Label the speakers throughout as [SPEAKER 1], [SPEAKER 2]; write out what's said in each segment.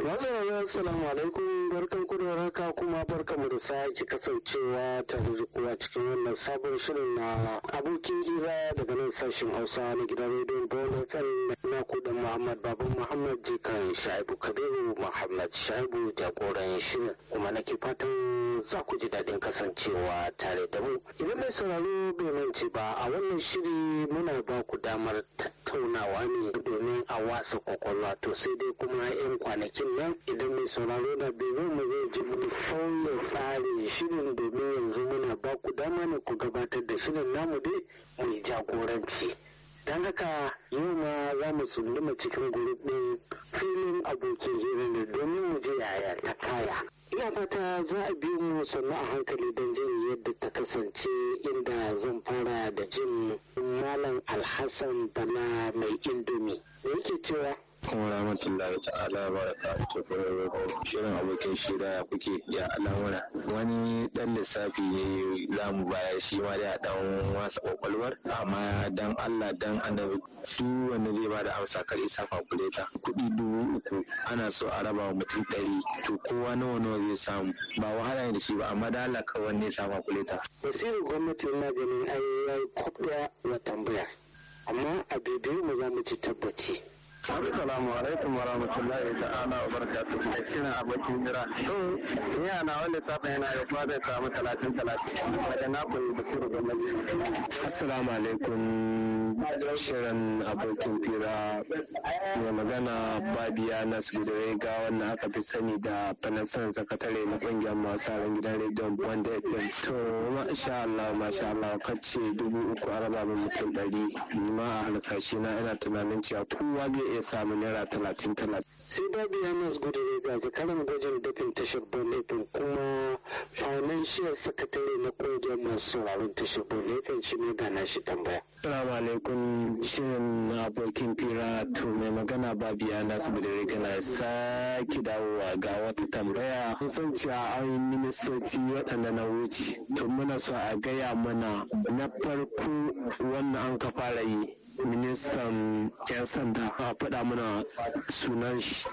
[SPEAKER 1] Masu rayuwa assalamu alaikum barkan ku da haka kuma barkan mu da sake kasancewa tare da kuwa cikin wannan sabon shirin na abokin hira daga nan sashen Hausa na gidan rediyon Bola FM na kudan Muhammad Babu Muhammad Jikan Shaibu Kabiru Muhammad Shaibu jagoran shirin kuma nake fatan za ku ji daɗin kasancewa tare da mu. Idan mai sauraro bai mance ba a wannan shiri muna ba ku damar tattaunawa ne domin a wasa kwakwalwa to sai dai kuma 'yan kwanakin nan idan mai sauraro da bai mu zai ji mu sauya tsarin shirin domin yanzu muna ba ku dama ne ku gabatar da shirin namu dai mai jagoranci. don haka yau ma za mu tsunduma cikin gurbin filin abokin hira ne domin mu je yaya ta kaya ina fata za a biyo mu sannu a hankali don jin yadda ta kasance inda zan fara da jin malam alhassan bala mai indomi me yake cewa
[SPEAKER 2] kuma rahmatullahi ta'ala barakatuhu shirin abokin shira kuke ya al'amura wani dan lissafi ne za mu bayar shi ma da dan wasa kwakwalwar amma dan Allah dan annabi su wanda zai ba da amsa kar isa fakuleta kuɗi dubu uku ana so a raba mutum ɗari to kowa nawa nawa zai samu ba wahala ne da shi ba amma da Allah kawai ne sa fakuleta.
[SPEAKER 1] wasirin gwamnati na ganin ai yayi kwabda wa tambaya amma a bibiyar mu za mu ci tabbaci.
[SPEAKER 2] Assalamu alaikum wa rahmatullahi ta'ala wa barakatuhu. Mai shirin abokin jira. To, ni ana wanda safa yana da kuma zai samu talatin talatin. Daga na koyi basiru gwamnati. Assalamu alaikum. Shirin abokin fira mai magana Babiya Nasu ga wannan aka fi sani da fanasan sakatare na kungiyar masu ran gidan rediyon Wanda FM. To, masha Allah, masha Allah, kace dubu uku a raba min mutum ɗari. Ni ma a halkashi na ina tunanin cewa kowa zai iya samun naira talatin talatin.
[SPEAKER 1] sai babu yanas gudu ga zakaran gwajin dafin tashar bonnetin kuma financial secretary na kungiyar masu sauraron tashar bonnetin shi ne gana shi tambaya.
[SPEAKER 2] Salamu alaikum shirin abokin fira to mai magana babu yanas gudu gana sake dawowa ga wata tambaya. Kun san cewa an yi ministoci waɗanda na wuce. To muna so a gaya mana na farko wannan an ka fara yi ministan 'yan sanda a faɗa mana sunan shi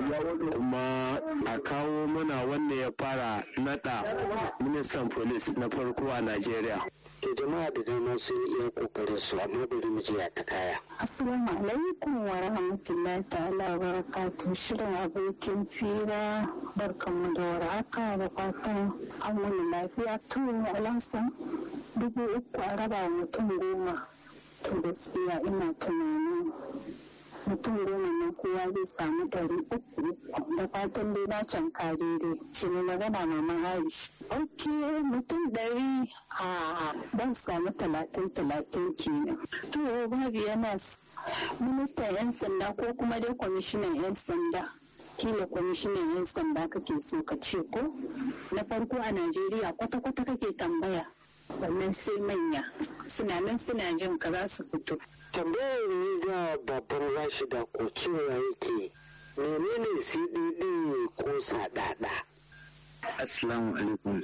[SPEAKER 2] kuma a kawo mana wanda ya fara nada ministan polis na farko a najeriya
[SPEAKER 1] to jama'a da dama sun iya kokarin su amma bari mu je ta kaya
[SPEAKER 3] assalamu alaikum wa rahmatullahi ta'ala wa barakatuh shirin abokin fira barkanmu da warhaka da fatan an wani lafiya to alhassan dubu uku a raba mutum goma to gaskiya ina tunanin mutum goma nan kowa zai samu ɗari uku da fatan dai na can daidai shi ne magana mama aish ok mutum ɗari a zan samu talatin talatin kenan to babu yana ministan yan sanda ko kuma dai kwamishinan yan sanda kila kwamishinan yan sanda kake so ka ce ko na farko a najeriya kwata-kwata kake tambaya wannan sai manya suna nan suna jin ka za su fito.
[SPEAKER 1] tambayar ne ga babban rashida ko cewa yake menene cdd ko sadada
[SPEAKER 2] assalamu alaikum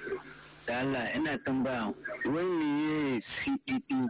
[SPEAKER 2] da Allah ina tambaya wani ne cdd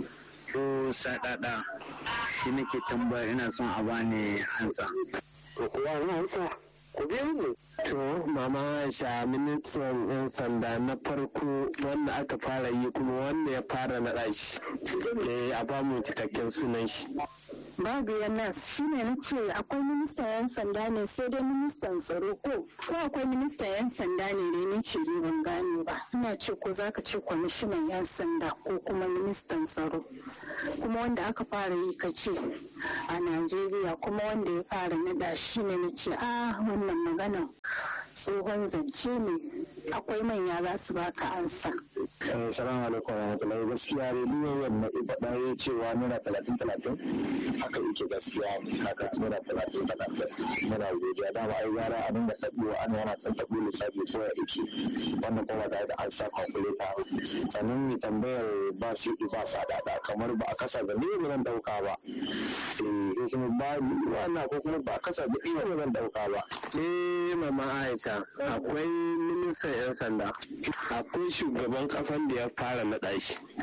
[SPEAKER 2] ko sadada shi nake tambaya ina son a bani hansa
[SPEAKER 1] ko kuwa hansa ku biyo mu
[SPEAKER 2] To, Mama Aisha ministan 'yan sanda na farko wanda aka fara yi kuma wanda ya fara naɗa shi. Eh, a ba mu cikakken sunan shi.
[SPEAKER 3] Babu yana shi ne na ce akwai ministan 'yan sanda ne sai dai ministan tsaro ko ko akwai ministan 'yan sanda ne ne ni ce ban gane ba. Ina ce ko za ka ce kwamishinan 'yan sanda ko kuma ministan tsaro. Kuma wanda aka fara yi ka ce a Najeriya kuma wanda ya fara naɗa shi ne na ce a wannan maganan tsohon zance ne akwai manya za su baka ansa.
[SPEAKER 2] Salamu alaikum wa rahmatullahi gaskiya rediyon yamma faɗa ya cewa naira talatin talatin haka yake gaskiya haka naira talatin talatin muna godiya dama ai zara a dinga taɓewa ana yana ɗan taɓo lissafi ko ya yake wannan kuma tare da an sa kwakuleta sannan mai tambayar ba su yi ba sa dada kamar ba a kasa ga ne ba zan ɗauka ba sai ko kuma ba wannan ko kuma ba a kasa ga ne ba zan ɗauka ba. Eh mama Aisha akwai ministan 'yan sanda akwai shugaban kasan da ya fara naɗa shi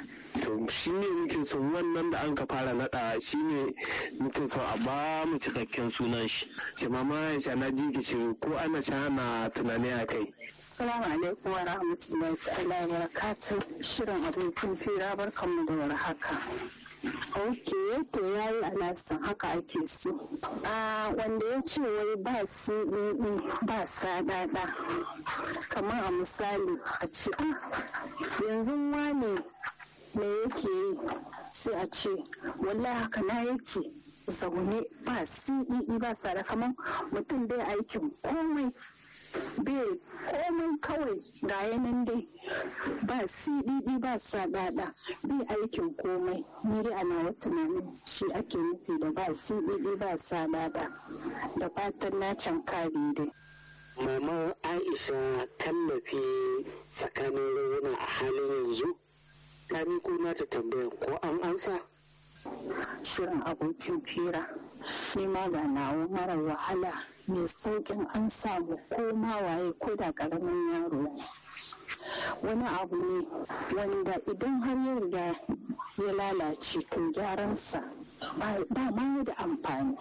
[SPEAKER 1] to shi ne muke so wannan da an ka fara naɗa shi ne muke so a ba mu cikakken sunan shi ce mama ya na ji ki shiru ko ana sha na tunani a kai
[SPEAKER 3] Salamu alaikum wa rahmatullahi ta'ala wa barakatuh shirin abokin fira barkanmu da warhaka. Ok, to ya yi alasan haka ake so. A wanda ya ce wai ba CEE ba sadada. Kamar a misali a ce, yanzu wane me yake yi sai a ce, wallahi haka na yake. zaune ba CEE ba sada kamar mutum bai aikin komai bai komai kawai ga yanan dai ba CEE ba sadada bai aikin komai ni dai ana wata tunanin shi ake nufi da ba CEE ba sadada da fatan na can kare dai
[SPEAKER 1] Mama Aisha tallafi tsakanin rayuna a halin yanzu ta miko nata tambayan ko an ansa?
[SPEAKER 3] shirin abokin fira ni ma ga nawa mara wahala mai saukin an samu ko ma waye ko da karamin yaro ne wani abu ne wanda idan har ya riga ya lalace to gyaransa ba ma da amfani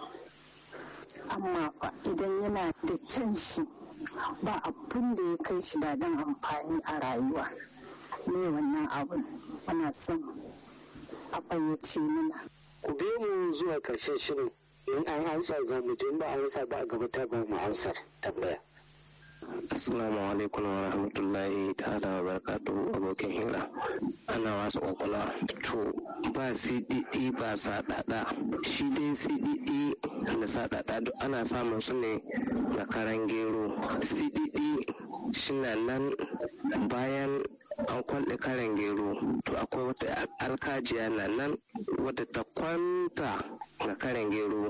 [SPEAKER 3] amma fa idan yana da kyan shi ba abun da ya kai shi daɗin amfani a rayuwa ne wannan abun ana son a fayyace mana.
[SPEAKER 1] Ku biyo mu zuwa ƙarshen shirin in an ansa za mu je ba ansa ba a gaba ta ba mu ansar tambaya. Assalamu alaikum wa rahmatullahi ta'ala wa barakatuhu abokin hira. Ana wasu kwakwala to ba CDD ba saɗaɗa. Shi dai CDD da saɗaɗa duk ana samun su ne da karan gero. CDD shi nan bayan an kwalɗe karen gero to akwai wata alkajiya na nan wadda ta kwanta ga karen gero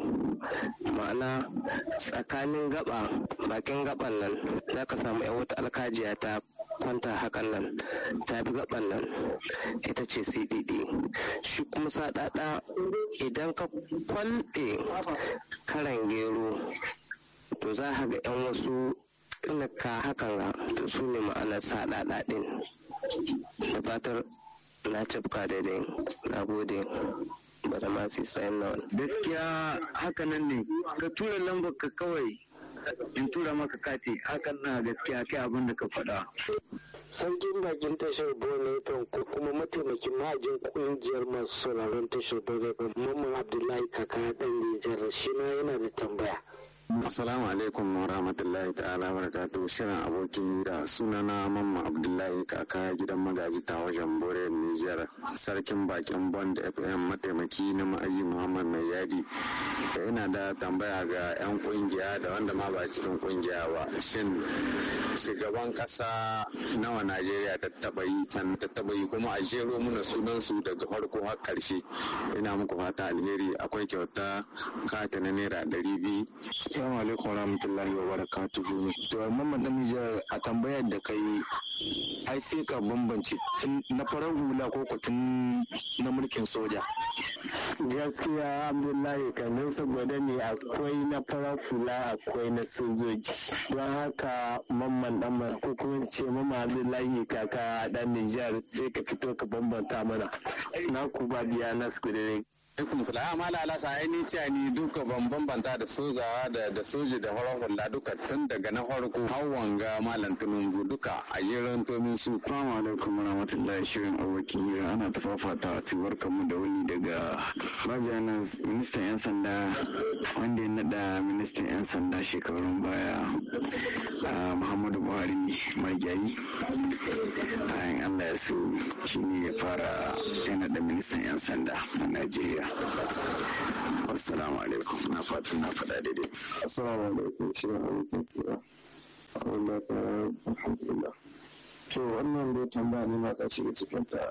[SPEAKER 1] ma'ana tsakanin gaba bakin gaban nan za ka samu yan wata alkajiya ta kwanta hakan nan ta bi gaban nan ita ce cdd shi kuma saɗaɗa idan ka kwalɗe karen gero to za ka ga yan wasu ka hakan ga to su ne ma'anar saɗaɗa ɗin da fatar na cafka daidai na gode bada masu sayan nawa
[SPEAKER 2] gaskiya hakanan ne ka tura lambar ka kawai in tura maka kati hakan na gaskiya kai abin da ka faɗa
[SPEAKER 1] sarkin bakin tashar bone ko kuma mataimakin ma'ajin kungiyar masu sauraron tashar bone mamman abdullahi kaka dan nijar shi ma yana da tambaya
[SPEAKER 4] Assalamu alaikum wa rahmatullahi ta'ala wa barakatuh shirin abokin hira sunana mamma Abdullahi kaka gidan magaji ta wajen Bore Niger sarkin bakin Bond FM mataimaki na ma'aji Muhammad Mai Yadi da ina da tambaya ga 'yan kungiya da wanda ma ba cikin kungiya ba shin shugaban kasa nawa Najeriya ta taba yi can ta taba yi kuma a jero muna sunan su daga farko har karshe ina muku fata alheri akwai kyauta kata na naira ɗari biyu
[SPEAKER 5] Assalamu alaikum warahmatullahi wabarakatuhu. To Mamman Damijar a tambayar da kai ai sai ka bambance tun na farar hula ko ko tun na mulkin soja.
[SPEAKER 1] gaskiya abdullahi kamar saboda ne akwai na farar hula akwai na sojoji don haka mamman dan ko kuma ce mamman abdullahi kaka dan nijar sai ka fito ka bambanta mana na ku ba biya na skudere
[SPEAKER 4] alaikum salam mala alasa ai ni ce ni duka ban bambanta da sojawa da da soji da horon hula duka tun daga na farko har wanga malam tunungu duka a jerin tomin su
[SPEAKER 5] Assalamu alaikum warahmatullahi shirin abokin hira ana ta fafata a ciwar kamu da wani daga bajanan ministan 'yan sanda wanda ya nada ministan 'yan sanda shekarun baya a muhammadu buhari magiyayi bayan allah ya so shi ne ya fara ya nada ministan 'yan sanda na najeriya assalamu alaikum na fatan na faɗa daidai
[SPEAKER 2] assalamu alaikum shirin abokin hira Allah ka alhamdulillah to wannan dai tambaya ne ma ta shiga cikin ta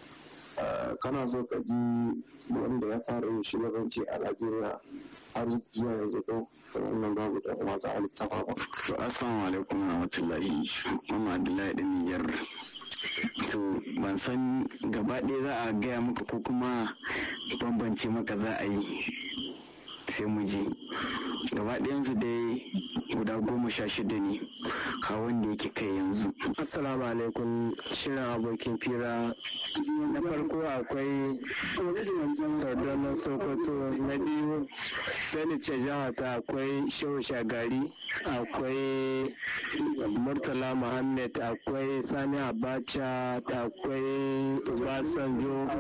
[SPEAKER 2] kana so ka ji wanda ya fara yin shugabanci a Najeriya har zuwa yanzu ko wannan babu da kuma za a lissafa ba
[SPEAKER 5] to assalamu alaikum warahmatullahi mama abdullahi ɗan niyyar to ban san gaba ɗaya za a gaya maka ko kuma bambance maka za a yi sai mu je gaba ɗayansu dai guda goma sha shida ne ka wanda yake kai yanzu
[SPEAKER 1] assalamu alaikum shirin abokin fira
[SPEAKER 2] na farko akwai sardauna sokoto na biyu sanice jihata akwai shehu shagari akwai murtala muhammad akwai sani abacha akwai obasanjo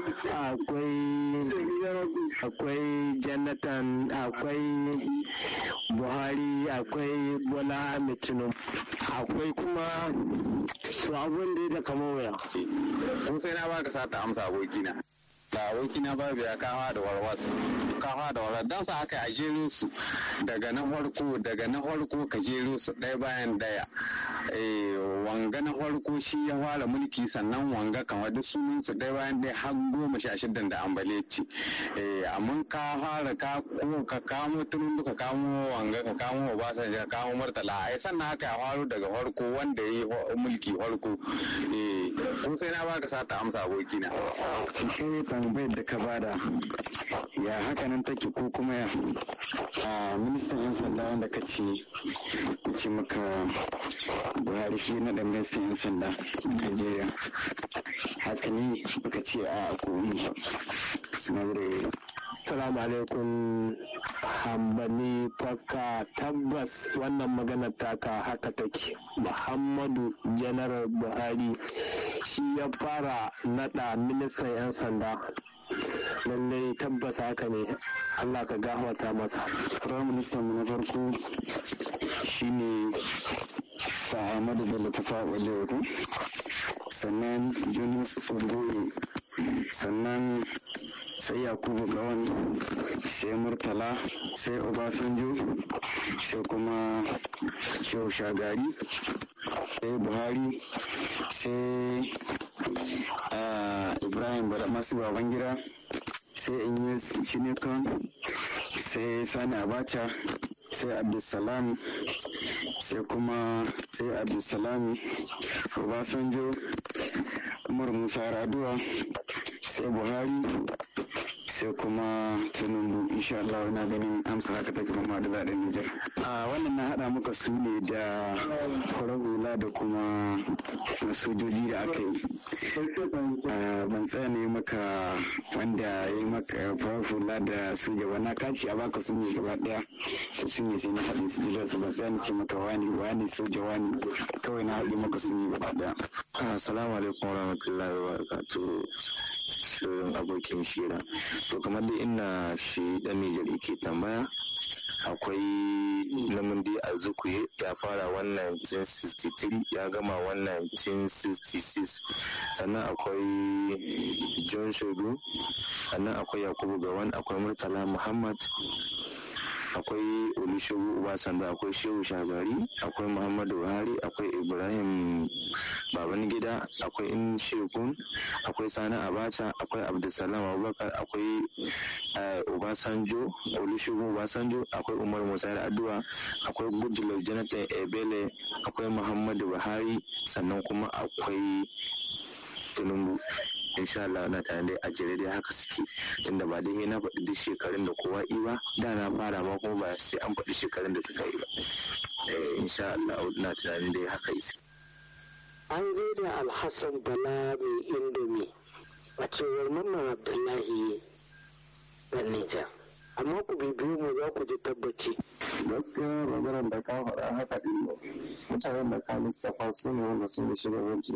[SPEAKER 2] akwai akwai jonathan akwai buhari akwai bola ahmed tinubu akwai kuma su abun da kama waya
[SPEAKER 4] ko sai na baka sata amsa abokina da abokina babu ya kawa da warwas kawa da warwas don sa haka a jero su daga na farko daga na farko ka jero su ɗaya bayan ɗaya wanga na farko shi ya fara mulki sannan wanga kamar duk sunan su ɗaya bayan ɗaya har goma sha shidan da ambaleci amma ka fara ka ko ka kamo tunun ka kamo wanga ka kamo obasanjo ka kamo murtala ai sannan haka ya faru daga farko wanda ya yi mulki farko ko sai na baka sata amsa abokina
[SPEAKER 5] kai tambayar da ka bada ya haka nan take ko kuma ya a ministan yan sanda wanda ka ce ce maka buhari shi na da ministan yan sanda najeriya haka ne baka ce a komi sinadarai
[SPEAKER 2] Salamu alaikum hambani fakka tabbas wannan magana taka haka take Muhammadu Janar Buhari shi ya fara nada ministan 'yan sanda lallai tabbas haka ne Allah ka gafarta masa.
[SPEAKER 5] Prime Minister mu na farko shine Sa'amadu Bello Tafa Walewa sannan Jonas Ogoye sannan sai yakubu gawan sai murtala sai obasanjo sai kuma shehu shagari sai buhari sai ibrahim masu babangida sai inyes shinekan sai sani abacha sai abdulsalam sai kuma sai abdulsalam obasanjo umar musa raduwa sai buhari sai kuma tinubu insha Allah na ganin amsa haka take kuma da zaɗin Nijar. A wannan na haɗa muka su ne da farar hula da kuma sojoji da aka yi. Ban tsaya ne maka wanda ya yi maka farar hula da soja ba na kaci a baka su ne gaba ɗaya to su ne sai na haɗin su jira su ban tsaya ne ce maka wani wani soja wani kawai na haɗe maka su ne gaba ɗaya.
[SPEAKER 4] Assalamu alaikum warahmatullahi wabarakatuh. shirin abokin shira to kamar da ina shi dan Nijar ke tambaya akwai namundi a zukuye ya fara wannan 1963 ya gama wannan 1966 sannan akwai john shogu sannan akwai yakubu gawan akwai murtala muhammad akwai olusegun obasanjo akwai shehu shagari akwai muhammadu buhari akwai ibrahim babangida akwai in shekun akwai sani abacha akwai abdulsalam abubakar akwai obasanjo olusegun obasanjo akwai umar musa addu'a akwai goodluck jonathan ebele akwai muhammadu buhari sannan kuma akwai tinubu insha Allah na tare da a jere dai haka suke tunda ba dai na faɗi duk shekarun da kowa yi ba da na fara ma kuma ba sai an faɗi shekarun da suka yi ba insha Allah na tunanin dai haka isi
[SPEAKER 1] an gaida alhassan bala mai indomi a cewar mamman abdullahi na nijar amma ku bibiyo mu za ku ji tabbaci
[SPEAKER 2] gaskiya maganar da ka faɗa haka ɗin ne mutanen da ka lissafa su ne wanda sun da shugabanci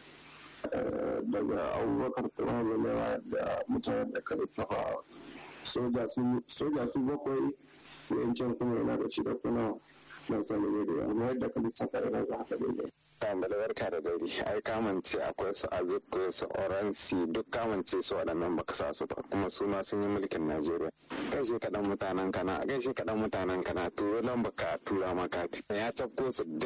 [SPEAKER 2] daga abubakar turabalewa da mutanen da ka lissafa soja su bakwai yankin kuma yana da shida kuna na sani ne da yawa yadda ka lissafa yana da haka daidai
[SPEAKER 4] tambala barka da dare ai kamance akwai su azuku su oransi duk kamance su waɗannan baka sa su ba kuma su ma sun yi mulkin najeriya gaishe kaɗan mutanen kana gaishe kaɗan mutanen kana turo lamba ka tura makati ya cafko su